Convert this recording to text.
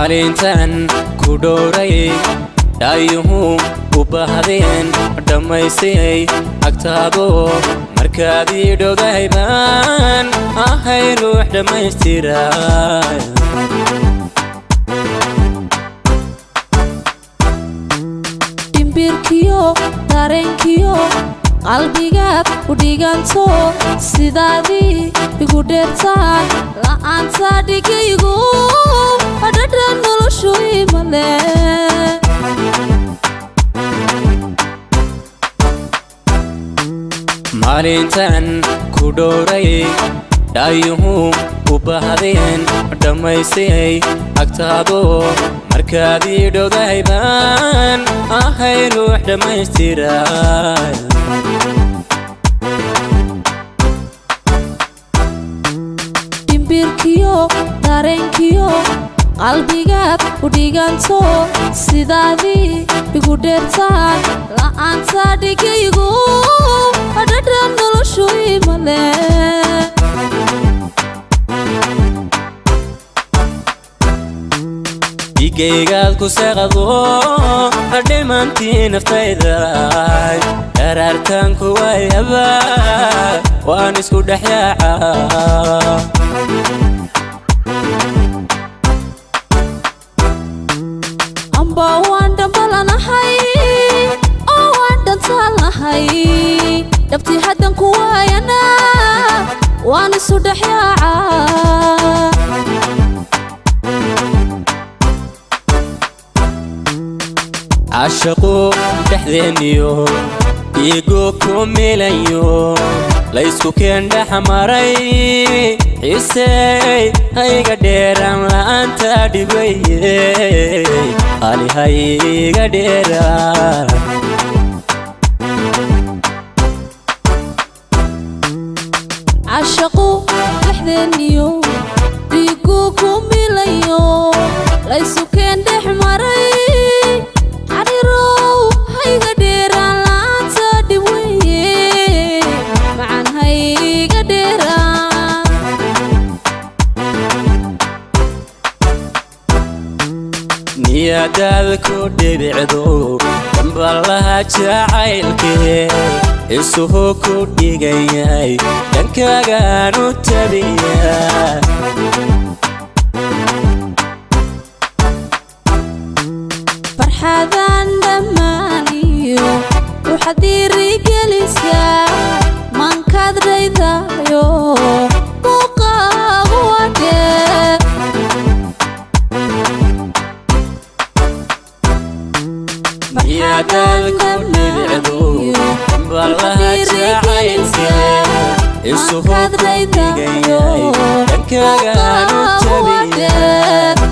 maalintan ku dhowray dhaayuhu u baahdeen dhammaystay agtaado markaadii dhogay baan ahay ruux dhammaystira dhimbirkiyo dareenkiyo qalbigaad u dhiganto sidaadii igu dheertaan la'aanta dhigaygu adhadha noloshu imale maalintan ku dhowray dhaayuhu u baahdeen dhammaystay agtaado markaadii dhogay baan ahay ruux dhammaystira dhimbirkiyo dareenkiyo qalbigaad u dhiganto sidaadii igu dheertaan la'aanta dhigaygu adhadha noloshu imale dhigaygaad ku saqado dhimantii naftayda dharaartanku waayaba waan isku dhex yaaca amba waan dhambalanahay oo waan dhantaalnahay dhabtii haddan ku waayana waan isu dhex yaaca cashaqu dhexdeeniyo dhiigu ku milayo laysku keen dhex maray xiisey hayga dheeraan la'aanta dhibaye hali hayga dheeraan cashaqu dhexdeeniyo dhiigu ku milayo laysu keen dhex maray xarirow hayga dheeraan la'aanta dhib weye macan hayga dheeraan niyadaad ku dhibicdo dambalaha jacaylkee isuhu ku dhigayay dhankaagaan u tabiya farxadan dhammaaniyo waxaad dhiirigelisaa mankaad dhaydayo muuqaagu wadheer niyadaad ku dhibicdo dambalaha jacaylkee isuhu ku dhigayay dhankaagaan u tabiya